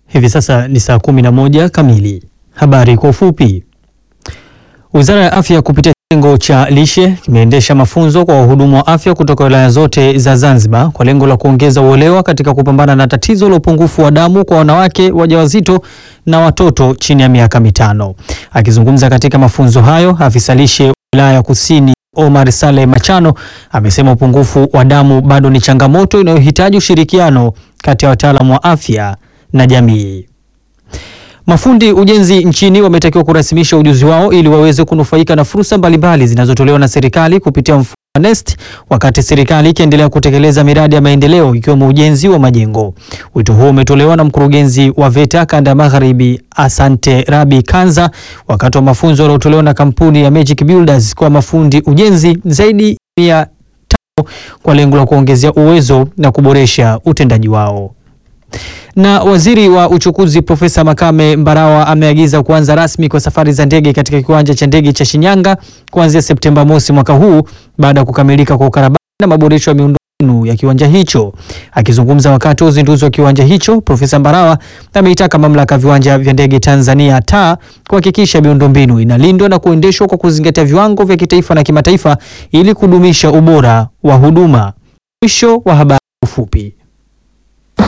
Hivi sasa ni saa 11 kamili. Habari kwa ufupi. Wizara ya Afya kupitia kitengo cha lishe kimeendesha mafunzo kwa wahudumu wa afya kutoka wilaya zote za Zanzibar kwa lengo la kuongeza uelewa katika kupambana na tatizo la upungufu wa damu kwa wanawake wajawazito na watoto chini ya miaka mitano. Akizungumza katika mafunzo hayo, afisa lishe wilaya ya Kusini Omar Saleh Machano amesema upungufu wa damu bado ni changamoto inayohitaji ushirikiano kati ya wataalamu wa afya na jamii. Mafundi ujenzi nchini wametakiwa kurasimisha ujuzi wao ili waweze kunufaika na fursa mbalimbali zinazotolewa na serikali kupitia mfumo wa NeST wakati serikali ikiendelea kutekeleza miradi ya maendeleo ikiwemo ujenzi wa majengo. Wito huo umetolewa na mkurugenzi wa VETA kanda ya Magharibi Asante Rabi Kanza wakati wa mafunzo yaliyotolewa na kampuni ya Magic Builders kwa mafundi ujenzi zaidi ya tano kwa lengo la kuongezea uwezo na kuboresha utendaji wao. Na waziri wa uchukuzi Profesa Makame Mbarawa ameagiza kuanza rasmi kwa safari za ndege katika kiwanja cha ndege cha Shinyanga kuanzia Septemba mosi mwaka huu baada ya kukamilika kwa ukarabati na maboresho ya miundombinu ya kiwanja hicho. Akizungumza wakati wa uzinduzi wa kiwanja hicho, Profesa Mbarawa ameitaka mamlaka ya viwanja vya ndege Tanzania taa kuhakikisha miundombinu inalindwa na kuendeshwa kwa kuzingatia viwango vya kitaifa na kimataifa ili kudumisha ubora wa huduma. Mwisho wa habari fupi.